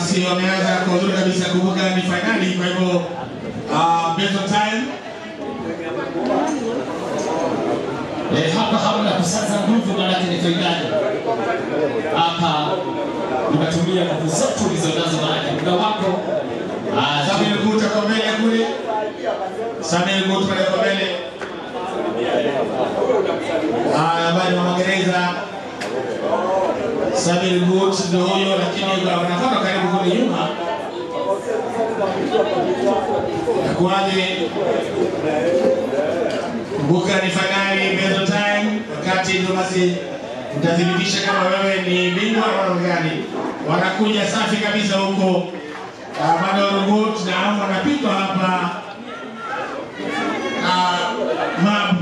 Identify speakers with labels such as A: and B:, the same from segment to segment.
A: basi wameanza kwa uzuri kabisa. Kumbuka ni fainali, kwa hivyo uh, based on time
B: Eh, hapa hamna kusaza nguvu, maanake ni fainali. Hapa unatumia nguvu zote ulizonazo, maanake muda wako ah,
A: Samuel Gut ako mbele kule, Samuel Gut pale kwa mbele Ah, ambaye ni wa Magereza. Samuel Gut ndio huyo, lakini wanakwenda karibu kule nyuma. Nakuaje? Kumbuka ni fainali based on time, wakati ndio basi utathibitisha kama wewe ni bingwa au gani. Wanakuja safi kabisa huko Ah, bado robot na wanapigwa hapa na mab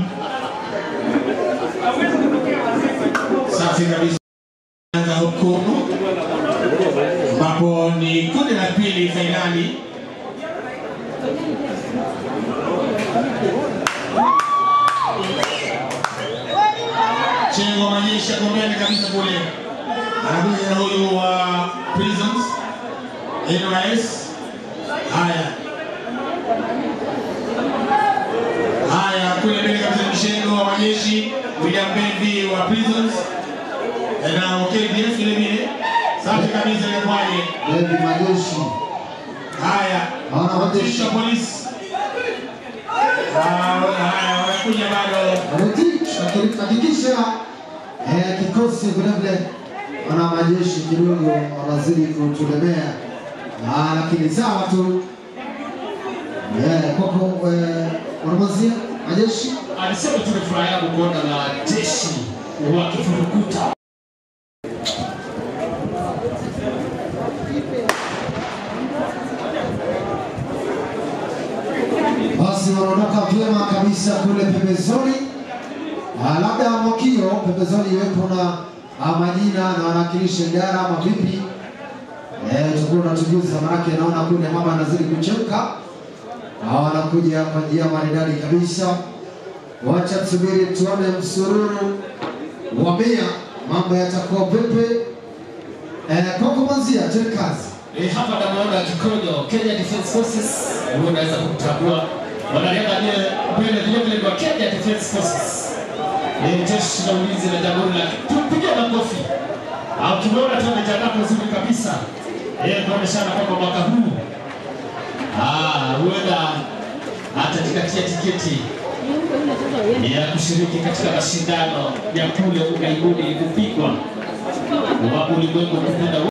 A: safi kabisa anza hukumu ambapo ni kundi la pili fainali Chengo Manyesha kombeni kabisa kule anakuja na huyu wa Prisons NYS. Haya haya, kule mbele kabisa Mshengo wa majeshi, William Bevi wa Prisons na KDF vile vile. Safi kabisa, inakuwaje?
C: Bebi majeshi
A: Haya,
C: Hawana majeshi.
A: jeshi la polisi Ah, haya, wanakuja bado
C: Rotich hakikisha eh, kikosi vilevile wana majeshi kidogo wanazidi kutulemea, Ah, lakini sawa tu eh, kwako eh, wanamazia majeshi
B: alisema tumefurahia kuona na jeshi wakifurukuta
C: basi wanaondoka vyema kabisa kule pembezoni. Ah, labda mwakio pembezoni iwepo na ah, majina na wanawakilisha idara ama vipi? Eh, tutakuwa tunatujuza, manake naona kule mama anazidi kuchemka. Ah, wanakuja kwa njia maridadi kabisa. Wacha tusubiri tuone msururu wa mia, mambo yatakuwa pepe. Eh, kwako Manzia, tena kazi.
B: Eh, hapa namuona Kikonyo, Kenya Defence Forces, huyo unaweza kumtambua. Wanariadha aliye mbele vile vile ni wa Kenya Defence Forces. Eh, jeshi la ulinzi la jamhuri la tumpigie makofi. Au tumeona tu amejiandaa vizuri kabisa. Eh, kuoneshana kwamba mwaka huu ah, huenda atajikatia tiketi ya kushiriki katika mashindano ya kule ughaibuni kupigwa wa ulimwengu kupenda